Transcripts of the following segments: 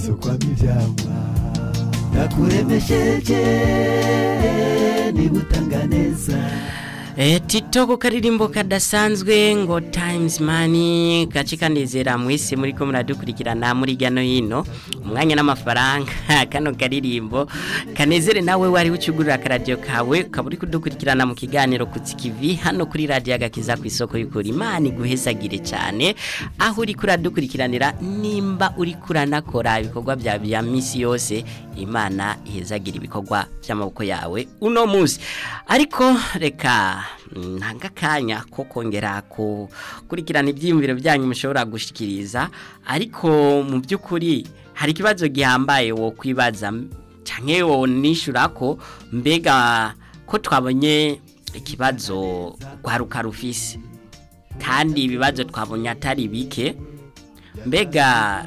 uzokwama ivyamwa ndakuremesheje niba utanga neza E, tito ku karirimbo kadasanzwe ngo times money gacikanezera mwese muri ko muradukurikirana muri gano hino umwanya n'amafaranga kano karirimbo kanezere nawe wari ucugurira akaradio kawe ukaba uri kudukurikirana mu kiganiro kutsikivi hano kuri radio agakiza ku isoko y'ukuri imana iguhezagire cyane aho uri kuradukurikiranira nimba uri kuranakora ibikorwa bya bya misi yose imana ihezagira ibikorwa by'amaboko yawe uno munsi ariko reka ntanga akanya ko kongera gukurikirana ibyiyumviro byanyu mushobora gushikiriza ariko mu by'ukuri hari ikibazo gihambaye wo kwibaza cyane wo nishyura ko mbega ko twabonye ikibazo rwaruka rufise kandi ibibazo twabonye atari bike mbega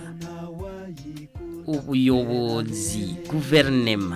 ubuyobozi guverinema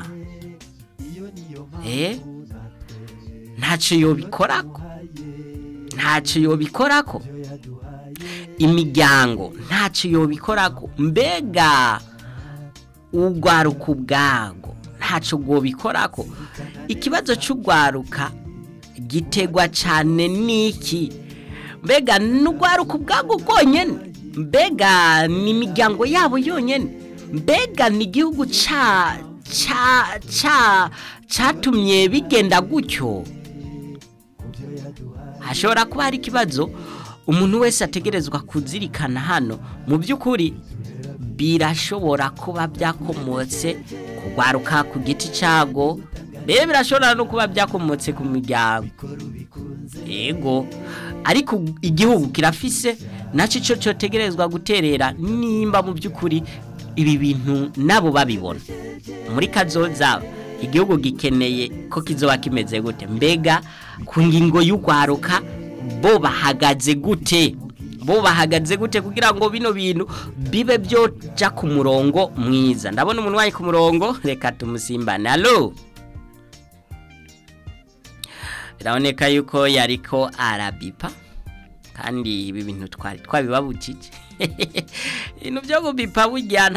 eh ntacyo yobikorako ntacyo yobikorako imiryango ntacyo yobikorako mbega urwaruka ubwago ntacyo rwobikorako ikibazo cy'urwaruka gitegwa cyane n'iki mbega n'urwaruka ubwago rwonyine mbega ni imiryango yabo yonyine mbega ni igihugu cya cya cya cyatumye bigenda gutyo hashobora kuba hari ikibazo umuntu wese ategerezwa kuzirikana hano mu by'ukuri birashobora kuba byakomotse kugwaruka ku giti cyago mbere birashobora no kuba byakomotse ku miryango yego ariko igihugu kirafise nacyo cyo cyotegerezwa guterera nimba mu by'ukuri ibi bintu nabo babibona muri kazoza igihugu gikeneye ko kizoba kimeze gute mbega ku ngingo y'urwaruka bo bahagaze gute bo bahagaze gute kugira ngo bino bintu bibe byoja ku murongo mwiza ndabona umuntu wayi ku murongo reka tumusimbane alo biraboneka yuko yariko arabipa kandi ibi bintu twari twabibabujije ibintu byo gubipa burya